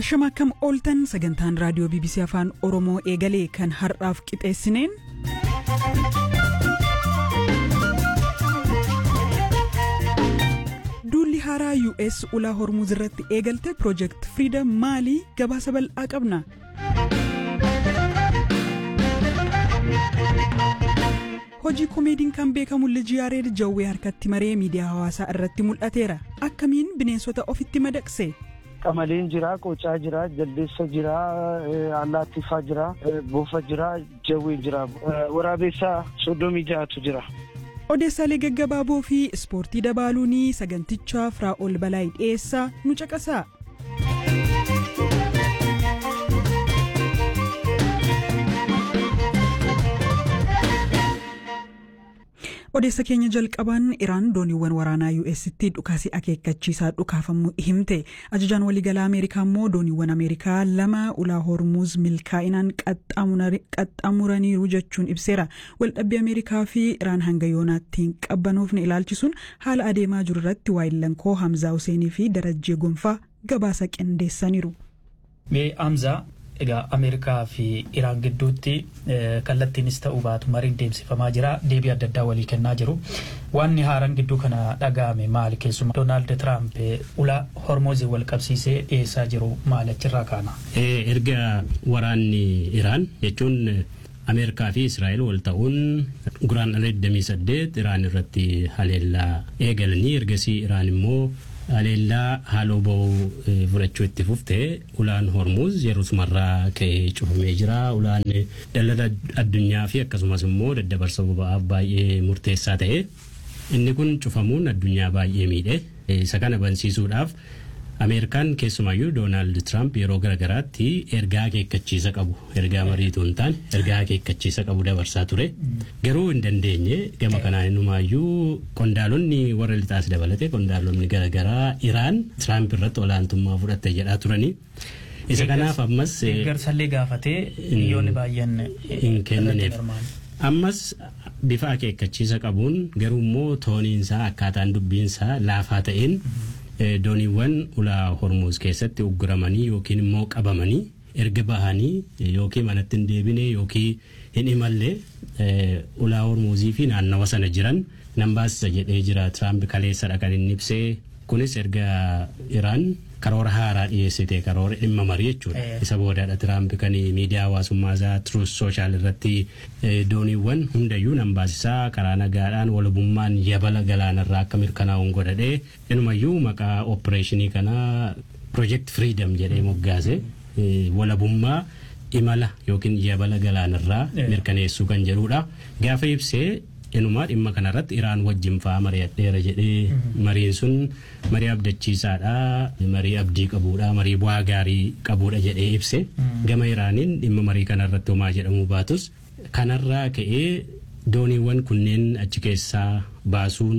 Shama akkam ooltan sagantaan raadiyoo BBC Afaan Oromoo eegalee kan har'aaf qixeessineen. Duulli haaraa US ulaa hormuuz irratti eegalte Project Freedom maalii gabaasa bal'aa qabna. Hojii komeediin kan beekamu Liji Yaareed Jawwee harkatti maree miidiyaa hawaasaa irratti mul'ateera. Akkamiin bineensota ofitti madaqse? Qamaliin jira, qocaa jira, jaldeessa jira, allaattiffaa jira, boofa jira, jawween jira, waraabessaa soddomii ja'atu jira. Odeessaalee gaggabaaboo fi ispoortii dabaaluun sagantichaa Firaa'ol Balaayii dhiyeessaa nu caqasaa. odeessa keenya jalqabaan iraan dooniiwwan waraanaa US'tti dhukaasii akeekkachiisaa dhukaafamuu himte ajajaan waliigalaa ameerikaa immoo dooniiwwan ameerikaa lama ulaa hormuuz milkaa'inaan qaxxaamuraniiru jechuun ibseera waldhabbii ameerikaa fi iraan hanga yoonaatti hin qabbanoofne ilaalchisuun haala adeemaa jiru irratti waayillan hamzaa huseenii fi darajjee gonfaa gabaasa qindeessaniiru. Hamzaa egaa ameerikaa fi iraan gidduutti kallattiinis ta'uu baatu mariin deemsifamaa jira deebii adda addaa walii kennaa jiru wanni haaraan gidduu kana dhaga'ame maali keessumaa doonaald tiraamp ulaa hormoozii wal qabsiisee dhiyeessaa jiru maal achirraa kaana. erga waraanni iraan jechuun ameerikaa fi israa'el wal ta'uun guraan ala 28 iraan irratti haleellaa eegalanii ergasii iraan immoo haleellaa haaloo ba'uu fudhachuu itti fufte ulaan hormuuz yeroo sumarraa ka'ee cufamee jira ulaan daldala addunyaa fi akkasumas immoo daddabarsa boba'aaf baay'ee murteessaa ta'e inni kun cufamuun addunyaa baay'ee miidhe isa kana bansiisuudhaaf ameerikaan keessumayyuu doonaald tiraamp yeroo garagaraatti ergaa akeekkachiisa qabu ergaa mariituu hin taane ergaa akeekkachiisa qabu dabarsaa ture garuu hin dandeenye gama kanaan innumaayyuu qondaalonni warra lixaas dabalate qondaalonni garagaraa iraan tiraamp irratti olaantummaa fudhatte jedhaa turanii. isa kanaaf ammas deeggarsallee gaafatee biyyoonni baay'een hin kennineef ammas bifa akeekkachiisa qabuun garuu immoo tooniinsaa akkaataan dubbiinsaa laafaa ta'een dooniiwwan ulaa hormuuz keessatti ugguramanii yookiin immoo qabamanii erga bahanii yookiin manatti hin deebine yookiin hin imalle ulaa hormuuzii fi naannawa sana jiran nan baasisa jedhee jira tiraamp kaleessadha kan inni ibsee kunis erga iraan karoora haaraa dhiyeessite karoora dhimma marii jechuudha isa boodaadha tiraamp kan miidiyaa hawaasummaa isaa truus sooshaal irratti dooniiwwan hundayyuu nan baasisaa karaa nagaadhaan walabummaan yabala galaanarraa akka mirkanaa'uun godhadhee inumayyuu maqaa opereeshinii kanaa project freedom jedhee moggaase walabummaa imala yookiin yabala galaanarraa mirkaneessuu kan jedhudha gaafa ibsee inumaa dhimma kanarratti iraan wajjin fa'aa mari'adheera jedhee mariin sun marii abdachiisaadha marii abdii qabuudha marii bu'aa gaarii qabuudha jedhee ibse gama iraaniin dhimma marii kanarratti homaa jedhamuu baatus kanarraa ka'ee dooniiwwan kunneen achi keessaa baasuun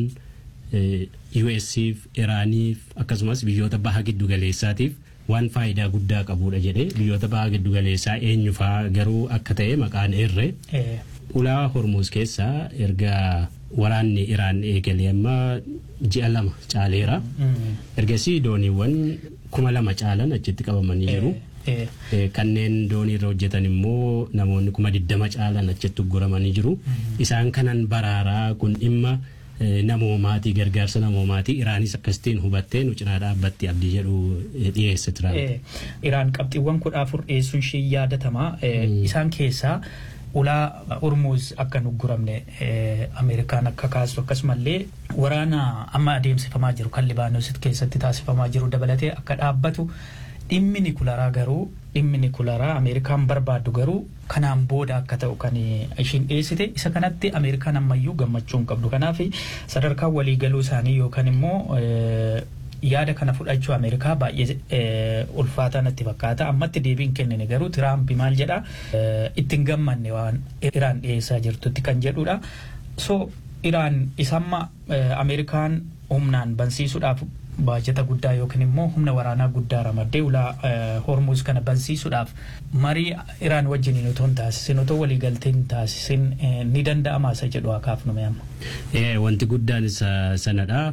US'if Iraaniif akkasumas biyyoota baha giddu galeessaatiif waan faayidaa guddaa qabuudha jedhee biyyoota baha giddu galeessaa eenyufaa garuu akka ta'e maqaan eerre ulaa hormuuz keessaa erga waraanni iraan eegalee amma ji'a lama caaleera ergasii dooniiwwan kuma lama caalan achitti qabamanii jiru. kanneen doonii irra hojjetan immoo namoonni kuma diddama caalan achitti ugguramanii jiru isaan kanan baraaraa kun dhimma namoomaatii gargaarsa namoomaatii iraanis akkasitiin hubattee nu cinaa dhaabbatti abdii jedhu dhiyeesse tiraamp. Iraan qabxiiwwan kudha afur dhiyeessuun ishee yaadatamaa isaan keessaa ulaa hormuuz akka hin ugguramne ameerikaan akka kaastu akkasumallee waraana amma adeemsifamaa jiru kan libaanoos keessatti taasifamaa jiru dabalatee akka dhaabbatu dhimmi nikularaa garuu dhimmi nikularaa ameerikaan barbaaddu garuu kanaan booda akka ta'u kan ishiin dhiyeessite isa kanatti ameerikaan ammayyuu gammachuu hin qabdu kanaaf sadarkaa waliigaluu isaanii yookaan immoo yaada kana fudhachuu ameerikaa baay'ee ulfaataa natti fakkaata ammatti deebiin kennine garuu tiraampi maal jedha ittiin gammanne waan iraan dhiyeessaa jirtutti kan jedhudha so iraan isamma ameerikaan humnaan bansiisuudhaaf baajata guddaa yookiin immoo humna waraanaa guddaa ramaddee ulaa hormuuz kana bansiisuudhaaf marii iraan wajjin otoo hin taasisin otoo waliigaltee hin taasisin ni danda'ama isa jedhu haa kaafnu amma. Wanti guddaan isa sanadha.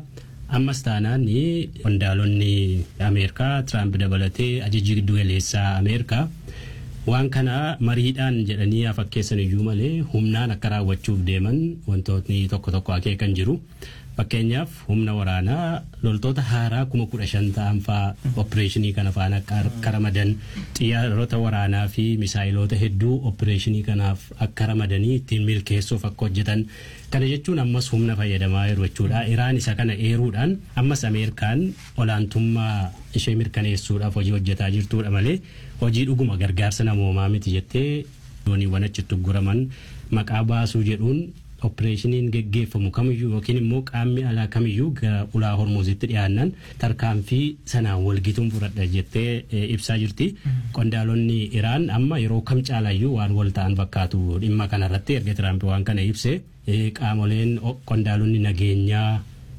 ammas taanaan qondaalonni ameerikaa tiraamp dabalatee ajajji giddu galeessaa ameerikaa waan kana mariidhaan jedhanii fakkeessan iyyuu malee humnaan akka raawwachuuf deeman wantootni tokko tokko akeekan jiru. Fakkeenyaaf humna waraanaa loltoota haaraa kuma kudha shan ta'an fa'aa opereeshinii kana faana akka ramadan xiyyaarota waraanaa fi misaayiloota hedduu opereeshinii kanaaf akka ramadanii ittiin milkeessuuf akka hojjetan kana jechuun ammas humna fayyadamaa jiru jechuudha. Iraan isa kana eeruudhaan ammas Ameerikaan olaantummaa ishee mirkaneessuudhaaf hojii hojjetaa jirtudha malee hojii dhuguma gargaarsa namoomaa miti jettee dooniiwwan achitti guraman maqaa baasuu jedhuun opereeshiniin geggeeffamu kamiyyuu yookiin immoo qaamni alaa kamiyyuu gara ulaa hormuuzitti dhiyaannan tarkaanfii sanaan walgituun fudhadha jettee ibsaa jirti. Qondaalonni Iraan amma yeroo kam caalayyuu waan wal ta'an fakkaatu dhimma kanarratti erga Tiraamp waan kana ibse qaamoleen qondaalonni nageenyaa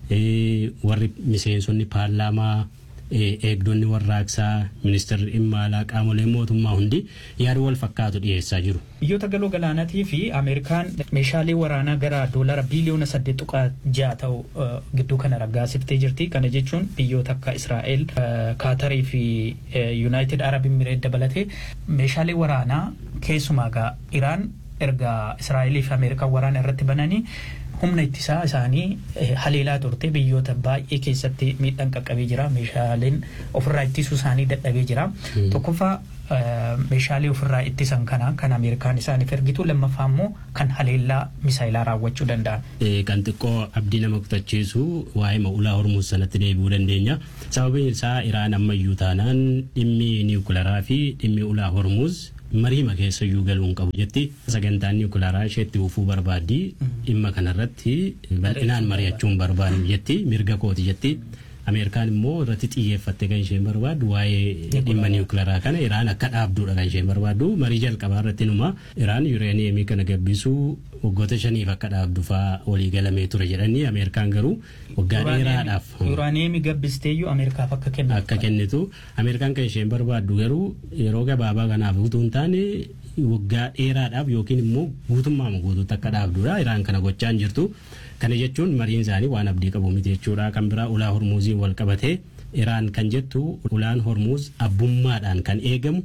warri miseensonni paarlaamaa eegdonni warraaqsaa ministeerri dhimma alaa qaamoleen mootummaa hundi yaada wal fakkaatu dhiyeessaa jiru. Biyyoota galoo galaanaatii fi Ameerikaan meeshaalee waraanaa gara doolara biiliyoona saddeet tuqaa ja'a ta'u gidduu kana raggaasiftee jirti. Kana jechuun biyyoota akka Israa'el, Kaatarii fi Yuunaayitid Arab Imireet dabalatee meeshaalee waraanaa keessumaa gaa Iraan erga Israa'elii fi Ameerikaan waraana irratti bananii humna ittisaa isaanii haleelaa turte biyyoota baay'ee keessatti miidhaan qaqqabee jira meeshaaleen ofirraa ittisuu isaanii dadhabee jira tokkoffaa meeshaalee ofirraa ittisan kana kan ameerikaan isaaniif ergitu lammaffaa immoo kan haleellaa misaayilaa raawwachuu danda'an. Kan xiqqoo abdii nama kutachiisu waa'ee ulaa hormuuz sanatti deebi'uu dandeenya. Sababiin isaa Iraan ammayyuu taanaan dhimmi niwukilaraa fi dhimmi ulaa hormuuz mariima keessa iyyuu galuun qabu jetti sagantaan niwukilaraa isheetti ufuu barbaaddi dhimma kanarratti bal'inaan mari'achuun barbaadu jetti mirga kooti jetti. Ameerikaan immoo irratti xiyyeeffatte kan isheen barbaaddu waa'ee dhimma niwukilaraa kana Iraan akka dhaabduudha kan isheen barbaaddu marii jalqabaa irratti numa Iraan yureeniyeemii kana gabbisuu waggoota shaniif akka dhaabdu fa'aa walii galamee ture jedhanii Ameerikaan garuu waggaa dheeraadhaaf. Yuuraaniyeemii gabbisteeyyuu Ameerikaaf akka kennitu. Akka kennitu Ameerikaan kan isheen barbaaddu garuu yeroo gabaabaa kanaaf utuu hin taane waggaa dheeraadhaaf yookiin immoo guutummaa guutuutti akka dhaabduudha Iraan kana gochaa hin jirtu. Kana jechuun mariin isaanii waan abdii qabu miti jechuudha. Kan biraa ulaa hormuuziin wal qabatee Iraan kan jettu ulaan hormuuz abbummaadhaan kan eegamu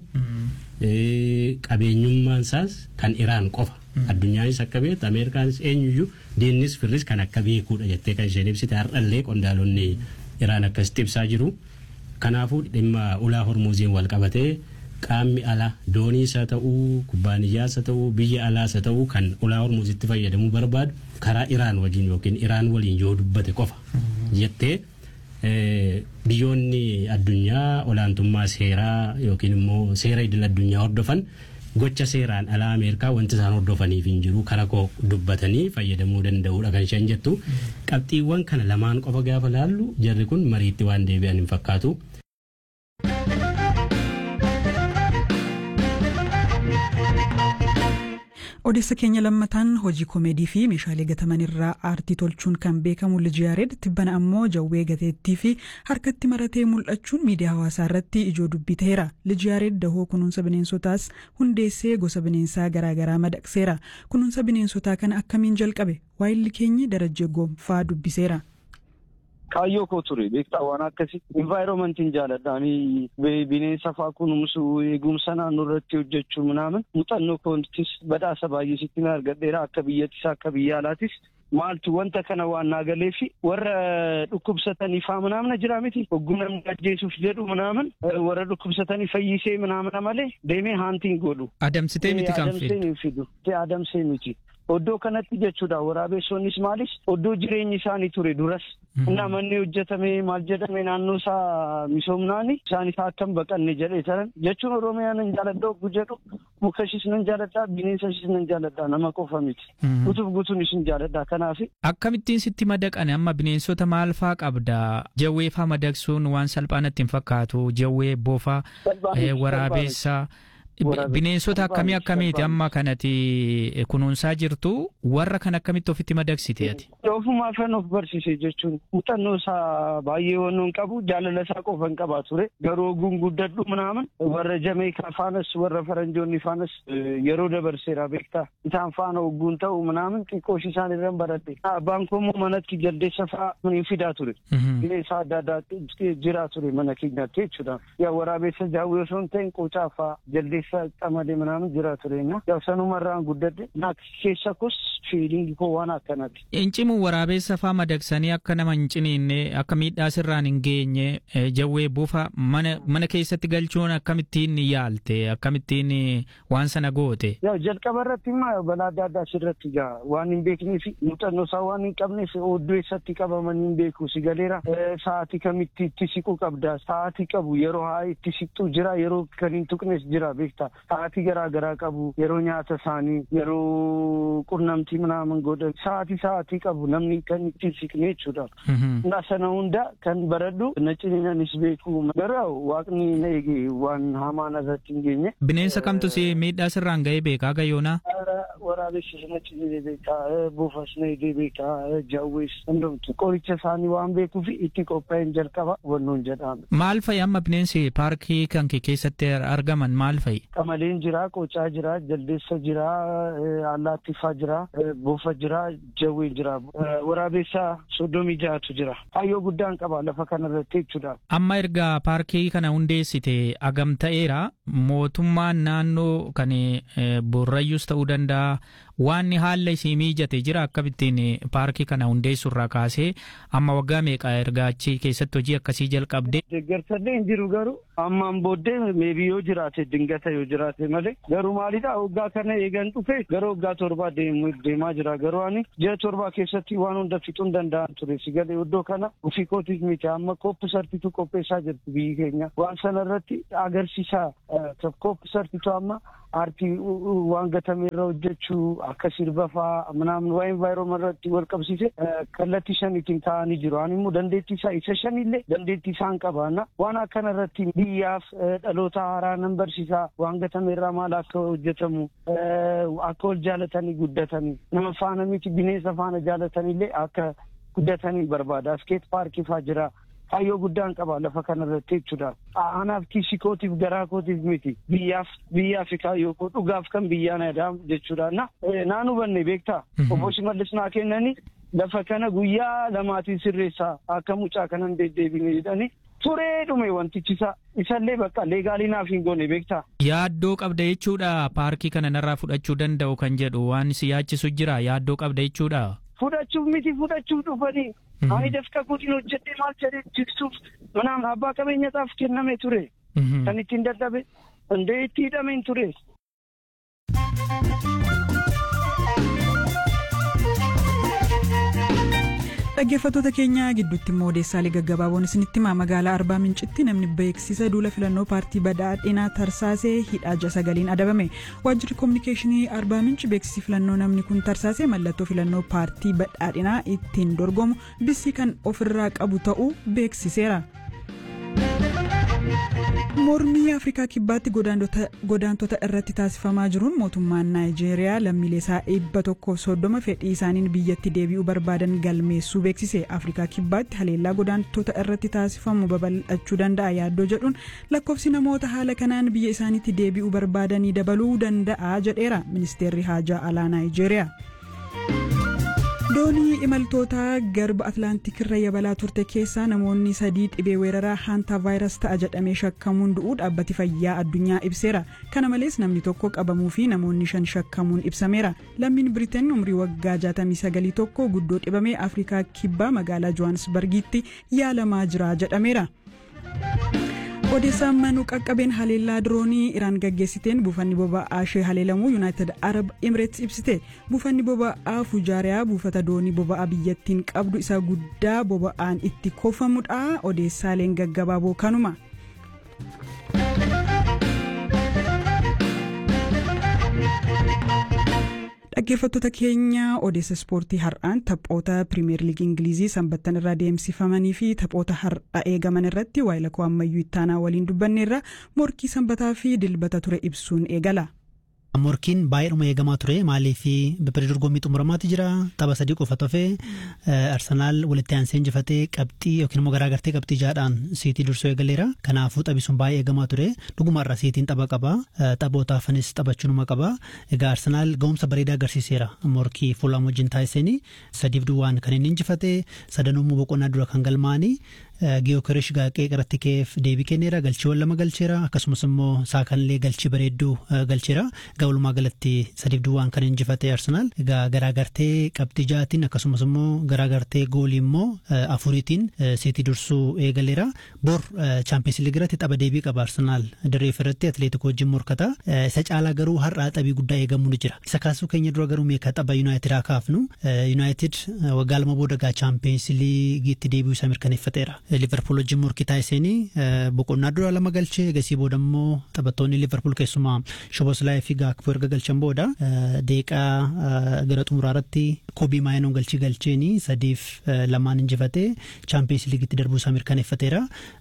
qabeenyummaan isaas kan Iraan qofa. Addunyaanis akka beektu Ameerikaanis eenyuyyuu diinnis firris kan akka beekuudha jettee kan isheen ibsite har'allee qondaalonni Iraan akkasitti ibsaa jiru. Kanaafuu dhimma ulaa hormuuziin wal qabatee qaamni alaa dooniis haa ta'uu kubbaaniyyaas haa ta'uu biyya alaas haa ta'uu kan ulaa hormuuzitti fayyadamuu barbaadu karaa Iraan wajjin yookiin Iraan waliin yoo dubbate qofa jettee biyyoonni addunyaa olaantummaa seeraa yookiin immoo seera idil addunyaa hordofan gocha seeraan alaa Ameerikaa wanti isaan hordofaniif hin jiru karaa koo dubbatanii fayyadamuu danda'uudha kan isheen jettu qabxiiwwan kana lamaan qofa gaafa laallu jarri kun mariitti waan deebi'an hin fakkaatu. odeessa keenya lammataan hojii koomeedii fi meeshaalee gataman irraa aartii tolchuun kan beekamu Lijiyaareed tibbana ammoo jawwee gateettii fi harkatti maratee mul'achuun miidiyaa hawaasaa irratti ijoo dubbii ta'eera. Lijiyaareed dahoo kunuunsa bineensotaas hundeessee gosa bineensaa garaagaraa madaqseera. Kunuunsa bineensotaa kana akkamiin jalqabe? Waayilli keenya darajjee gonfaa dubbiseera. Kaayyoo koo ture beektaa waan akkasii envaayiromantiin jaaladhaanii bineensa fa'aa kunuunsuu eegumsa naannoo irratti hojjechuu minaamin muuxannoo koontis badhaasa baay'ee sitti argadheera akka biyyattis akka biyya alaatis maaltu wanta kana waan naagalee fi warra dhukkubsatanii faa manaamna jira miti hoggumna ajjeesuuf jedhu manaaman warra dhukkubsatanii fayyisee manaamna malee deemee haantiin godhu. Adamsitee miti kan fidu. Adamsee miti. Oddoo kanatti jechuudha waraabessoonnis maalis oddoo jireenyi isaanii ture duras innaa manni hojjetame maal jedhame naannoo isaa misoomnaani isaan isaa akkam baqanne jedhee taran jechuun oromiyaa nan jaaladha oggu jedhu mukashis nan jaaladha bineensashis nan jaaladha nama qofa miti gutuuf gutuunis nan jaaladha kanaaf. Akkamittiin sitti madaqane amma bineensota maal faa qabda jawwee faa madaqsuun waan salphaa natti hin fakkaatu jawwee bofa waraabessaa. Bineensota akkamii akkamiiti amma kanati kunuunsaa jirtu warra kan akkamitti ofitti madagsite ati? Ofumaa kan of barsiise jechuun muuxannoo isaa baay'ee wannoon qabu jaalala isaa qofa hin qabaa ture garuu oguun guddadhu minaaman warra jameekaa faanas warra faranjoonni faanas yeroo dabarseera beektaa isaan faana ogguun ta'u minaaman xiqqooshi isaan irra baradhe abbaan koo immoo manatti jaldeessa fa'aa hin fidaa ture bineensa adda addaa jiraa ture mana keenyatti jechuudha yaa waraabessa jaawwee osoo hin ta'in qocaa fa'aa jaldeessa qamadee minaaman jiraa ture yaa sanumarraan guddadhe naaf keessa kos fiilingi koo waan akkanaati. Incimu waraabessa faa madagsanii akka nama hin ciniinne akka miidhaa sirraan hin geenye jawwee buufa mana mana keessatti galchuun akkamittiin yaalte akkamittiin waan sana goote. Yaa jalqaba irratti immoo balaa adda addaa sirratti gaa waan hin beeknee fi muuxannoo isaa waan hin qabneef oddoo eessatti qabamanii hin beeku si galeera sa'aatii kamitti itti siquu qabda sa'aatii qabu yeroo haa itti siqxu jira yeroo kan hin tuqnes jira beekta sa'aatii garaa garaa qabu yeroo nyaata isaanii yeroo qunnamtii minaaman godhan sa'aatii sa'aatii qabu namni kan ittiin siqne jechuudha. Na sana hunda kan baradhu na ciniinanis beeku garuu waaqni na eege waan hamaa narratti hin geenye. Bineensa kamtu si miidhaa sirraan ga'ee beekaa gayyoonaa? Waraabessi na ciniine beekaa buufas na eegee beekaa jawwees hundumtu qoricha isaanii waan beekuuf itti qophaa'een jalqaba wannoon jedhame. Maal fa'i amma bineensi paarkii kan kee keessatti argaman maal fa'i? Qamaleen jira, qocaa jira, jaldeessa jira, allaattiffaa jira, buufa jira, jawween jira. Waraabessa soddomii ja'atu jira. Hayyoo guddaan qaba lafa kanarratti jechuudha. Amma erga paarkii kana hundeessite agam ta'eera mootummaan naannoo kan Boorrayyuus ta'uu danda'a waan haala isii miijate jira akkabittiin paarkii kana hundeessurraa kaasee amma waggaa meeqa erga achi keessatti hojii akkasii jalqabde. Deeggarsallee hin jiru garuu ammaan booddee meebii yoo jiraate dingata yoo jiraate malee garuu maalidha waggaa kana eegan dhufe gara waggaa torbaa deemaa jira garuu ani ji'a torbaa keessatti waan hunda fixuun danda'an ture si galee iddoo kana ofii kootiif miti amma kooppisartitu qopheessaa jirti biyyi keenya waan sanarratti agarsiisaa kooppisartitu amma aartii waan gatame irra hojjechuu akka sirba fa'aa minaamin waa envaayiroomaa irratti wal qabsiise kallattii shaniitiin taa'anii jiru. Ani immoo dandeettii isaa isa shanillee dandeettii isaan qabaanna waan akkana irratti biyyaaf dhaloota haaraa nan barsiisaa waan gatame irraa maal akka hojjetamu akka wal jaalatanii guddatanii nama faana miti bineensa faana jaalataniillee akka guddatanii barbaada. Askeet paarkii fa'aa jira. Kaayyoo guddaan qaba lafa kanarratti jechuudha. Anaaf kiisii kootiif garaa kootiif miti. Biyyaaf biyyaaf kaayyoo koo dhugaaf kan biyyaan adaam jechuudha. Na naan hubanne beektaa. Obbo Shimallis naa kennanii lafa kana guyyaa lamaatiin sirreessaa akka mucaa kanan deddeebine jedhanii turee dhume wantichisa isallee bakka leegaalii naaf hin goone beektaa. Yaaddoo qabda jechuudha paarkii kana narraa fudhachuu danda'u kan jedhu waan si yaachisu jira yaaddoo qabda jechuudha. Fudhachuuf miti fudhachuuf dhufanii. Ani dafqa kootiin hojjedhee maal jedhee jigsuuf manaan abbaa qabeenyaaf kenname ture. Kan ittiin dadhabe hundee itti hidhameen ture. Dhaggeeffattoota keenya gidduutti immoo odeessaalee gaggabaaboon isinitti himaa magaalaa Arbaa Mincitti namni beeksisa duula filannoo paartii badhaadhinaa tarsaasee hidhaa ja'a sagaliin adabame waajjirri koominikeeshinii Arbaa Minci beeksisi filannoo namni kun tarsaasee mallattoo filannoo paartii badhaadhinaa ittiin dorgomu bisii kan ofirraa qabu ta'uu beeksiseera. mormii afrikaa kibbaatti godaantota irratti taasifamaa jiruun mootummaan naayijeeriyaa lammiilee isaa dhibba tokkoof soddoma fedhii isaaniin biyyatti deebi'uu barbaadan galmeessuu beeksise afrikaa kibbaatti haleellaa godaantota irratti taasifamu babal'achuu danda'a yaaddoo jedhuun lakkoofsi namoota haala kanaan biyya isaaniitti deebi'uu barbaadanii dabaluu danda'a jedheera ministeerri haajaa alaa naayijeeriyaa. doonii imaltoota garba atlaantik irra yabalaa turte keessaa namoonni sadii dhibee weeraraa haantaa vaayirasii ta'a jedhamee shakkamuun du'uu dhaabbati fayyaa addunyaa ibseera kana malees namni tokko qabamuu fi namoonni shan shakkamuun ibsameera lammiin biriteen umrii waggaa 69 tokko guddoo dhibamee afrikaa kibbaa magaalaa johaansbargiitti yaalamaa jira jedhameera. odeessaan manuu qaqqabeen haleellaa diroonii iraan gaggeessiteen buufanni boba'aa ishee haleelamuu yuunaayitid arab imireets ibsite buufanni boba'aa fujaariyaa buufata doonii boba'aa biyyattiin qabdu isa guddaa boba'aan itti koofamudha odeessaaleen gaggabaaboo kanuma. Dhaggeeffattoota keenya odeessa ispoortii har'aan taphoota pirimeer liigii ingilizii sanbattan irraa deemsifamanii fi taphoota har'a eegaman irratti waayilakoo ammayyuu ittaanaa waliin dubbanneerra morkii sanbataa fi dilbata ture ibsuun eegala. Morkiin baay'eedhuma eegamaa ture maaliif bibira dorgommii xumuramaatti jira tapha sadii qofa tofee Arsenaal walitti aansee injifatee qabxii yookiin immoo garaagartee qabxii jaadhaan siitii dursoo eegaleera kanaafuu taphi sun baay'ee eegamaa ture dhugumarra siitiin tapha qaba taphoota hafanis taphachuunuma qaba egaa Arsenaal ga'umsa bareedaa agarsiiseera morkii fuulaan wajjin taasisanii sadiif duwwaan kan inni injifate sadanummoo boqonnaa dura kan galmaanii Giyookirish gaaqee qaratti keef deebii kenneera galchiiwwan lama galcheera akkasumas immoo saakanillee galchii bareedduu galcheera egaa walumaa galatti sadiif duwwaan kan injifate Arsenaal egaa garaagartee qabxii jaatiin akkasumas immoo garaagartee goolii immoo afuriitiin siitii dursuu eegaleera bor chaampiyoons liigii irratti tapha deebii qaba Arsenaal dirree irratti atileetikoo wajjin morkata isa caalaa garuu har'aa taphi guddaa eegamuu ni jira isa kaasuu keenya dura garuu meeqa tapha yuunaayitid haa kaafnu yuunaayitid waggaa lama booda gaa chaampiyoons liigiitti deebi'uu isaa mirkaneeffateera. liverpool wajjin morkii taasisanii boqonnaa dura lama galchee egasii booda immoo taphattoonni liverpool keessumaa shoboslaa fi gaakpoo erga galchan booda deeqaa gara xumuraa irratti kobii maayinoon galchii galcheeni sadiif lamaan injifatee chaampiyoons liigitti darbuu isaa mirkaneeffateera.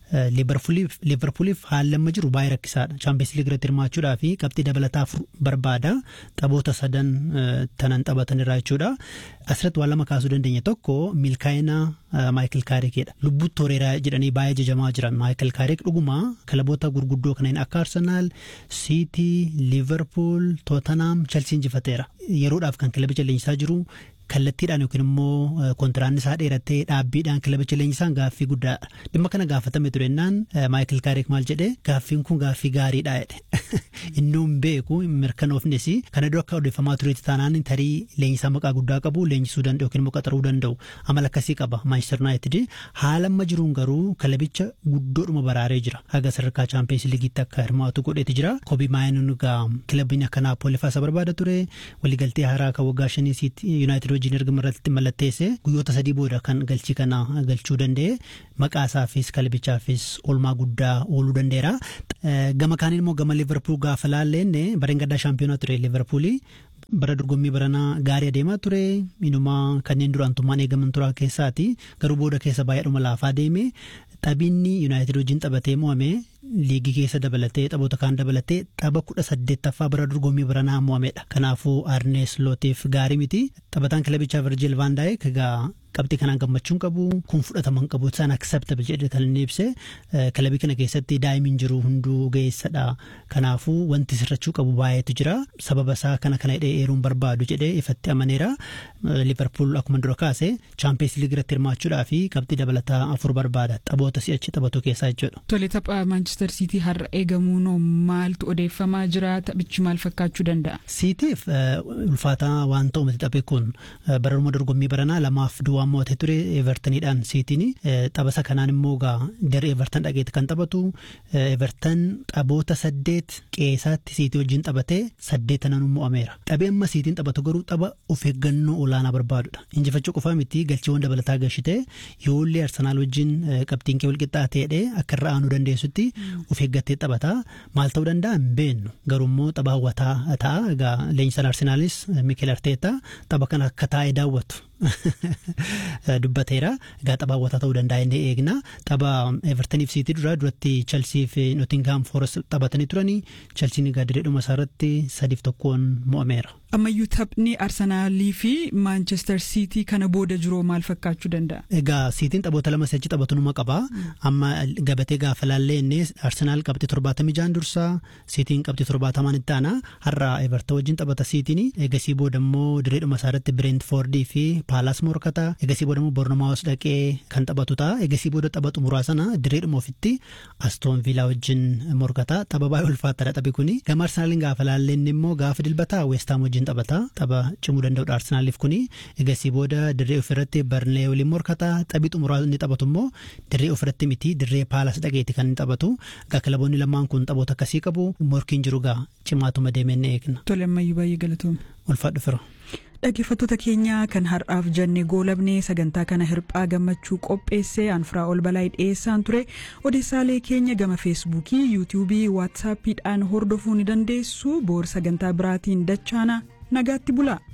liverpooliif haalli amma jiru baay'ee rakkisaadha chaampiyoons liigii irratti hirmaachuudhaa fi qabxii dabalataa barbaada taphoota sadan tanan taphatan irraa jechuudha asirratti waan lama kaasuu dandeenya tokko milkaa'ina maayikil kaarikiidha lubbuutti toreeraa jedhanii baay'ee jajamaa jiran maayikil kaarik dhuguma kilaboota gurguddoo kanneen akka arsenaal siitii liverpool tootenaam chelsiin injifateera yeroodhaaf kan kilabicha leenjisaa jiru kallattiidhaan yookiin immoo kontiraanni isaa dheerattee dhaabbiidhaan kilabicha leenjisaan gaaffii guddaadha dhimma kana gaafatame turennaan maayikil kaarik maal jedhe gaaffiin kun gaaffii gaariidha jedhe inni hin beeku mirkanoofnes kana dura akka odeeffamaa tureetti taanaan tarii leenjisaa maqaa guddaa qabu leenjisuu danda'u yookiin immoo qaxaruu danda'u amala akkasii qaba maanchister yuunaayitid haala amma jiruun garuu kilabicha guddoodhuma baraaree jira haga sadarkaa chaampiyoons liigiitti akka hirmaatu godheeti jira kobii maayinuun gaa kilabiin akka naapooli faasa barbaada ture waliigaltee haaraa kan waggaa shanii yuunaayitid wajjin erga irratti mallatteesse guyyoota sadii booda kan galchii kana galchuu danda'e maqaa isaafis kilabichaafis oolmaa guddaa ooluu danda'eera. Gama kaaniin immoo gama liverpool gaafa laalleenne bareen gaddaa shaampiyoonaa ture liverpoolii bara dorgommii baranaa gaarii adeemaa ture inumaa kanneen duraantummaan eegaman turaa keessaati garuu booda keessa baay'eedhuma laafaa deeme taphinni yuunaayitid wajjin taphatee mo'ame liigii keessa dabalatee taphoota kaan dabalatee tapha kudha saddeettaffaa bara dorgommii baranaa mo'amedha kanaafuu arnees lootiif gaarii miti taphataan kilabichaa virjil vaandaayik egaa qabxii kanaan gammachuun qabu kun fudhataman qabu isaan acceptable jedhe kan inni ibse kilabii kana keessatti daa'imiin jiru hunduu ga'eessadha kanaafuu wanti sirrachuu qabu baay'eetu jira sababa isaa kana kana hidhee eeruun barbaadu jedhee ifatti amaneera liverpool akkuma dura kaase chaampiyoons liigii irratti hirmaachuudhaa fi qabxii dabalataa afur barbaada taphoota si'achi taphatu keessaa jechuudha. Tole tapha maanchister siitii har'a eegamuun maaltu odeeffamaa jira taphichi maal fakkaachuu danda'a. Siitiif ulfaataa waan ta'u miti taphi kun bararuma dorgommii baranaa lamaaf duwwaa mo'atee ture evertoniidhaan siitiin taphasa kanaan immoo gaa daree everton dhageetti kan taphatu everton taphoota saddeet qeessaatti siitii wajjin taphatee saddeetanan mo'ameera taphee amma siitiin taphatu garuu tapha of eeggannoo olaanaa barbaadudha injifachuu qofaa miti galchiiwwan dabalataa galchite yoollee arsanaal wajjin qabxiin kee walqixxaateedhe akka irra aanuu dandeessutti of eeggattee taphata maal ta'uu danda'a hin beennu garuu immoo tapha hawwataa ta'a egaa leenjisaan arsenaalis mikel arteeta tapha kana akka taa'ee daawwatu dubbateera egaa tapha hawwataa ta'uu danda'a inni eegna tapha evertoniif siitii dura duratti chelsii fi notingaam forest taphatanii turanii chelsiin egaa direedhuma isaarratti sadiif tokkoon mo'ameera. ammayyuu taphni arsenaalii fi maanchestar siitii kana booda jiru maal fakkaachuu danda'a. egaa siitiin taphoota lama si'achi taphatu numa qaba amma gabatee gaafa laallee inni arsenaal qabxii torbaatamii jaan dursaa siitiin qabxii torbaatamaan itti aana har'a everton wajjin taphata siitiin egasii booda immoo direedhuma isaarratti bireentfoordii fi paalaas morkata egasii booda immoo bornomaawus dhaqee kan taphatu ta'a egasii booda tapha xumuraa sana direedhuma ofitti astoon viilaa wajjin morkata tapha baay'ee ulfaataadha taphi kuni gama arsenaaliin gaafa laallee inni immoo gaafa dilbataa weestaam wajjin taphata tapha cimuu danda'udha arsenaaliif kuni egasii booda dirree ofirratti barnee waliin morkata taphi xumuraa inni taphatu immoo dirree ofirratti miti dirree paalaas dhaqeeti kan inni taphatu egaa kilaboonni lamaan kun taphoota akkasii qabu morkiin jiru gaa cimaatuma deemee ni eegna. Tole ammayyuu baay'ee galatoomne. Ulfaadhu fira. Dhaggeeffattoota keenya kan har'aaf jenne goolabnee sagantaa kana hirphaa gammachuu qopheessee anfiraa ol balaa dhiyeessaan ture odeessaalee keenya gama feesbuukii yuutiyuubii waatsaappiidhaan hordofuu ni dandeessu boor sagantaa biraatiin dachaana nagaatti bulaa.